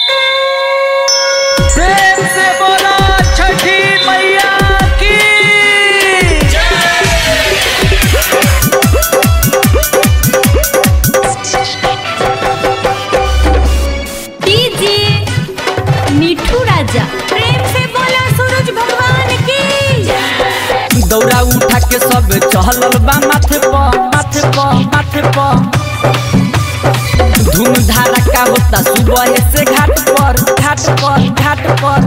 प्रेम से बोला छठी मैया की डीजे मिठू राजा प्रेम से बोला सूरज भगवान की दौरा उठा के सब चहलल बा माथे प माथे प माथे प धूम धड़का होता सुबह से घाट पर घाट पर घाट पर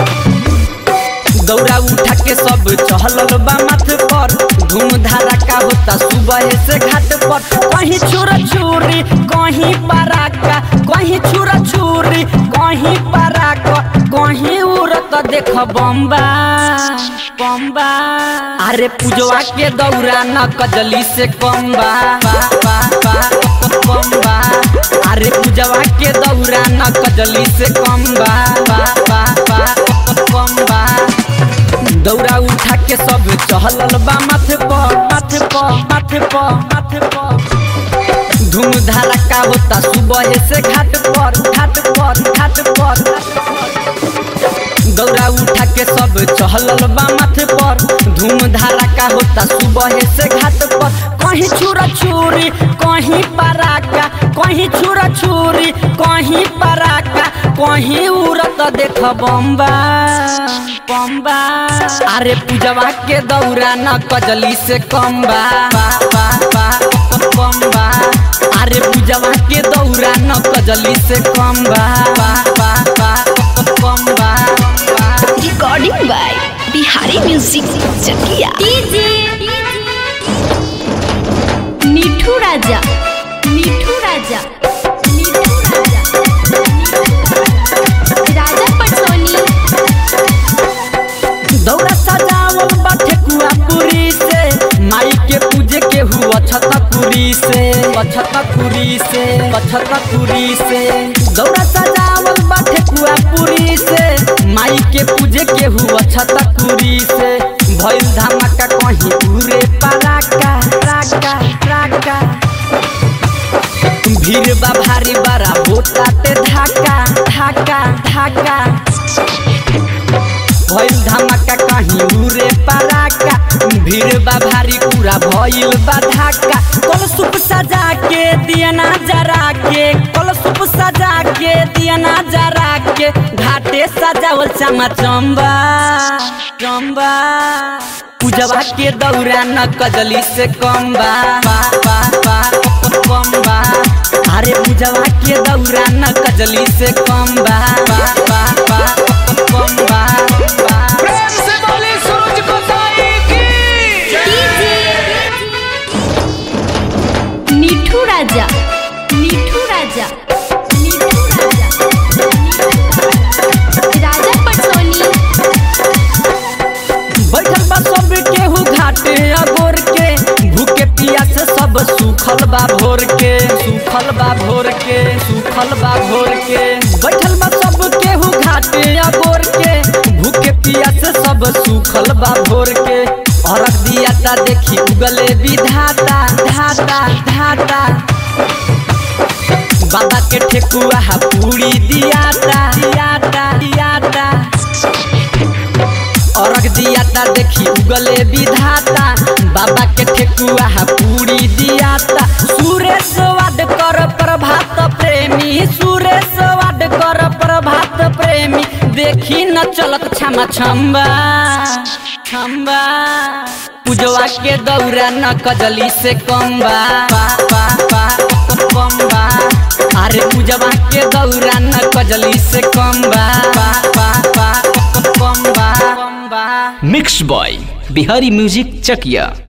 दौरा उठा के सब चहलल बा माथे पर धूम धड़का होता सुबह से घाट पर कहीं छुरा छुरी कहीं पराका कहीं छुरा छुरी कहीं पराका कहीं उड़त देख बम्बा बम्बा अरे पूजवा के दौरा न कजली से कम्बा बा बा बा बम्बा अरे पूजवा के दौरा न कजली से कम्बा बा बा बा बम्बा दौरा उठा के सब चहलल बा माथे प माथे प माथे प माथे प धूम धड़का होता सुबह से घाट पर घाट पर घाट पर दौरा उठा के सब चहलल बा माथे पर धूम धड़का होता सुबह से घाट पर कहीं छुरा छुरी कहीं पराका कहीं छुरा छुरी कहीं पराका कहीं उड़त देख बम्बा बम्बा अरे पूजवा के दौरा न कजली से कम्बा बा बा बा बम्बा अरे पूजवा के दौरा न कजली से कम्बा बा बा बा बम्बा recording by Bihari music Chakiya DJ Mithu Raja Mithu Raja Mithu Raja Raja Patsoni दौरा सजावल बा ठेकुआ पूरी से माई के पूजे के हुआ छतपुरी से छतपुरी से छतपुरी से दौरा सजावल बा ठेकुआ पूरी से माई के पूजे के हुआ छतपुरी से भइल धमाका कहीं पूरे पराका राका राका भीड़ बा भारी बड़ा होता ते धाका धाका धाका भइल धमाका कहीं उरे पराका भीड़ बा भारी पूरा भइल बा धाका कल सुप सजा के दियना जरा के कल सुप सजा के दियना जरा के घाटे सजावल चमा चंबा चंबा पूजवा के दौरा न कजली से कम्बा बा बा बा कम्बा अरे पूजवा के दौरा न कजली से कम्बा बा बा बा कम्बा प्रेम से बोली सूरज गोसाई की डीजे मिठू राजा मिठू राजा मिठू राजा राजा पटसोनी बैठल बा सब केहू घाटे अगोर के भूखे पिया से सब सूखल बा भोर के सूखल बा भोर के सूखल बा भोर के बैठल बा सब केहू घाटे अगोर के भूखे पिया से सब सूखल बा भोर के अरग दिया ता देखी उगले विधाता धाता धाता बाबा के ठेकुआ हा पूरी दियाता दियाता दियाता अरग दियाता देखी उगले विधाता बाबा के ठेकुआ हा पूरी दियाता सुरेश वाड कर प्रभात प्रेमी सुरेश वाड कर प्रभात प्रेमी देखी न चलत क्षमा छम्बा छम्बा पूजवा के दौरा न कजली से कम्बा बा बा बा कम्बा अरे पूजवा के दौरा न कजली से कम्बा बा बा बा कम्बा कम्बा mix by Bihari music Chakiya